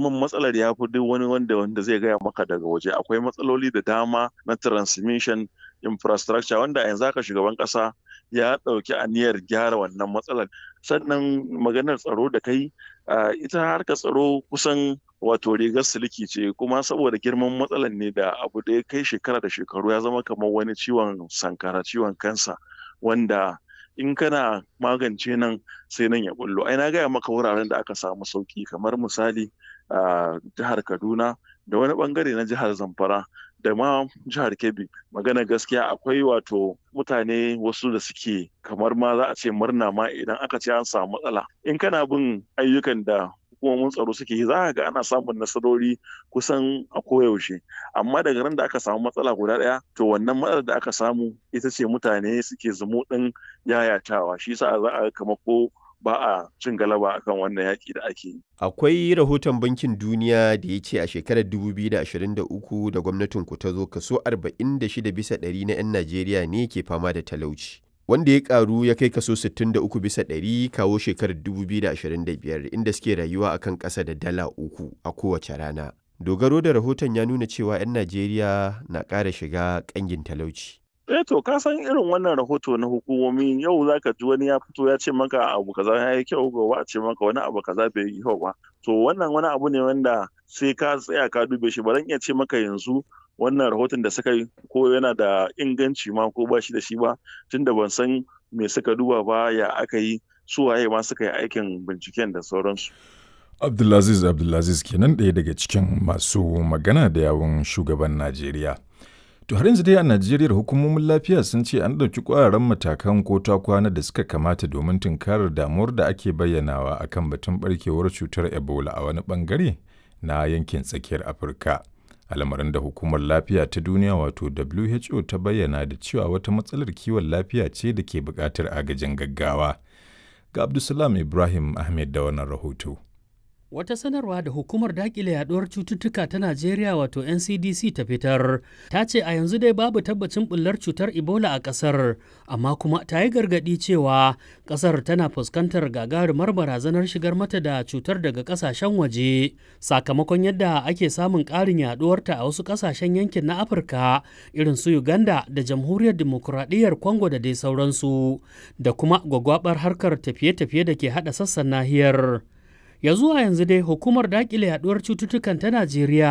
girman matsalar ya fi duk wani wanda wanda zai gaya maka daga waje akwai matsaloli da dama na transmission infrastructure wanda yanzu haka shugaban kasa ya ɗauki aniyar gyara wannan matsalar sannan maganar tsaro da kai ita harkar tsaro kusan wato rigar siliki ce kuma saboda girman matsalar ne da abu da ya kai shekara da shekaru ya zama kamar wani ciwon sankara ciwon kansa wanda in kana magance nan sai nan ya bullo ai na gaya maka wuraren da aka samu sauki kamar misali a jihar kaduna da wani bangare na jihar zamfara da ma jihar kebbi magana gaskiya akwai wato mutane wasu da suke kamar ma za a ce murna ma idan aka ce an samu matsala in kana bin ayyukan da hukumomin tsaro suke yi za ga ana samun nasarori kusan a koyaushe amma daga nan da aka samu matsala guda ɗaya to wannan matsalar da aka samu ita ce mutane suke zumu ɗin yayatawa shi sa za a kama ko ba a cin galaba akan wannan yaƙi da ake yi. Akwai rahoton Bankin Duniya da ya ce a shekarar 2023 da gwamnatin ku ta zo kaso 46 bisa ɗari na 'yan Najeriya ne ke fama da talauci. Wanda ya karu ya kai kaso 63 bisa ɗari kawo shekarar 2025 inda suke rayuwa akan ƙasa da dala uku a kowace rana. Dogaro da rahoton ya nuna cewa 'yan Najeriya na ƙara shiga ƙangin talauci. eh to ka san irin wannan rahoto na hukumomi yau zaka ji wani ya fito ya ce maka abu kaza ya yi kyau gobe a ce maka wani abu kaza bai yi kyau ba to wannan wani abu ne wanda sai ka tsaya ka dube shi ba zan iya ce maka yanzu wannan rahoton da suka yi ko yana da inganci ma ko ba shi da shi ba tunda ban san me suka duba ba ya aka yi su waye ma suka yi aikin binciken da sauransu Abdulaziz Abdulaziz kenan ɗaya daga cikin masu magana da yawun shugaban Najeriya. To har yanzu dai a Najeriya hukumomin lafiya sun ce an ɗauki ƙwararren matakan ko ta kwana da suka kamata domin tunkarar damuwar da ake bayyanawa akan batun barkewar cutar Ebola a wani bangare na yankin tsakiyar Afirka. Al'amarin da hukumar lafiya ta duniya wato WHO ta bayyana da cewa wata matsalar kiwon lafiya ce da ke buƙatar agajin gaggawa. Ga Abdulsalam Ibrahim Ahmed da wannan rahoto. Wata sanarwa da hukumar dakile yaduwar cututtuka ta Najeriya wato NCDC ta fitar ta ce a yanzu dai babu tabbacin bullar cutar Ebola a ƙasar, amma kuma ta yi gargaɗi cewa ƙasar tana fuskantar gagarumar barazanar shigar mata da cutar daga ƙasashen waje sakamakon yadda ake samun ƙarin yaduwarta a wasu ƙasashen yankin na Afirka irin su Uganda da Jamhuriyar Dimokuraɗiyyar Congo da dai sauransu da kuma gwagwabar harkar tafiye-tafiye da ke haɗa sassan nahiyar. ya zuwa yanzu dai hukumar dakile yaduwar cututtukan ta najeriya